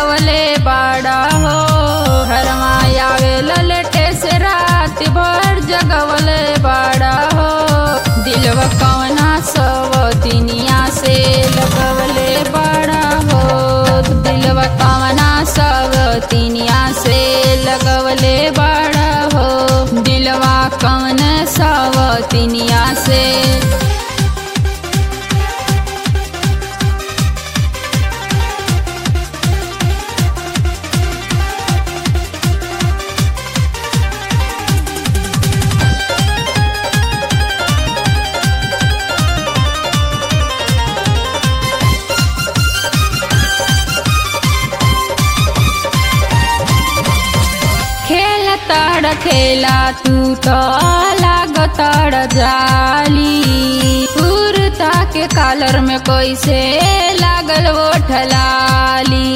लगवले बाड़ा हो घरमा आवे ललटे से रात भर जगवले बाड़ा हो दिलवा कवना सब तिनिया से लगवले बाड़ा हो दिलवा कवना सब तिनिया से लगवले बाड़ा हो दिलवा कवन सब तिनिया से खेल तड़ खेला तू तो लागतड़ जाली कुर्ता के कॉलर में कैसे लागल वो ठलाली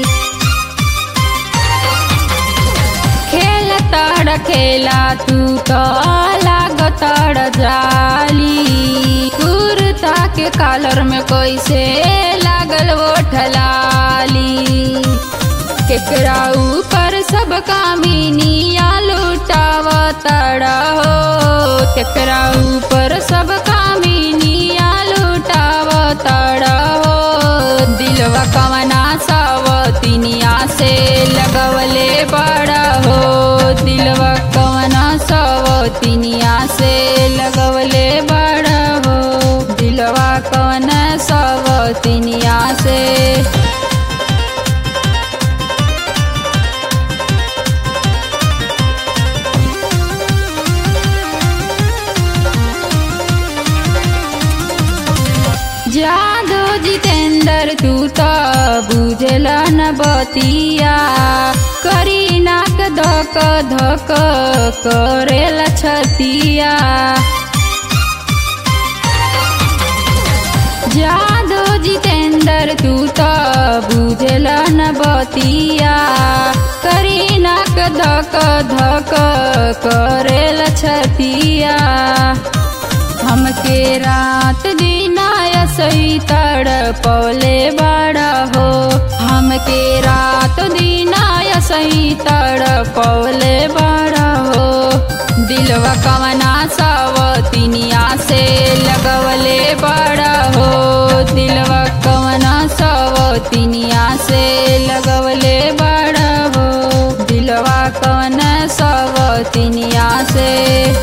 खेल तड़ खेला तू तो लागतड़ जाली कुर्ता के कॉलर में कैसे लागल वो ठलाली केकरा ऊपर सब कामिनिया लुटावा तड़ा हो केकरा ऊपर सब कामिनिया लुटावा तड़ा हो दिलवा कवना साव तिनिया से लगवले बड़ा हो दिलवा कवना साव तिनिया से लगवले बड़ा हो दिलवा कवना साव तिनिया से जादो जितेंद्र तू तो बुझला न बतिया करी नाक धक धक करेला छतिया जादो जितेंद्र तू तो बुझला न बतिया करी नाक धक धक करेला छतिया हमके रात दिन सही तड़ पौले बड़ा हो हमके रात दिन सही तड़ पौले बड़ा हो दिलवा कवना सब तिनिया से लगवले बड़ा हो दिलवा कवना सब तिनिया से लगवले बड़ा हो दिलवा कवना सब तिनिया से